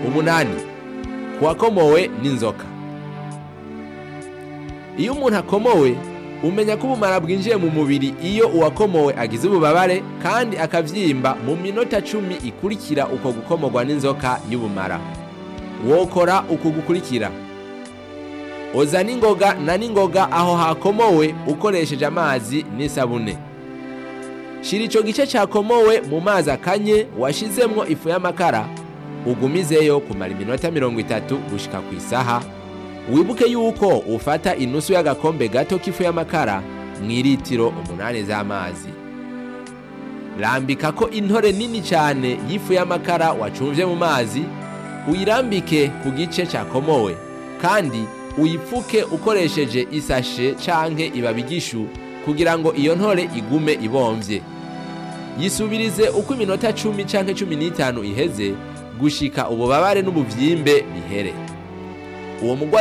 umunani kuwakomowe n'inzoka iyo umuntu akomowe umenya ko ubumara bwinjiye mu mubiri iyo uwakomowe agize ububabare kandi akavyimba mu minota cumi ikurikira uko gukomorwa n'inzoka y'ubumara wokora uku gukurikira oza n'ingoga na n'ingoga aho hakomowe ukoresheje amazi n'isabune shira ico gice cakomowe mu mazi akanye washizemwo ifu y'amakara ugumizeyo kumara iminota mirongo itatu gushika ku isaha wibuke yuko ufata inusu y'agakombe gato k'ifu y'amakara mu iritiro umunani z'amazi rambika ko intore nini cyane y'ifu y'amakara wacumvye mu mazi uyirambike ku gice cakomowe kandi uyipfuke ukoresheje isashe canke ibabi ry'ishu kugira ngo iyo ntore igume ibomvye yisubirize uko iminota cumi canke cumi n'itanu iheze gushika ububabare n'ubuvyimbe bihere uwo mugwayi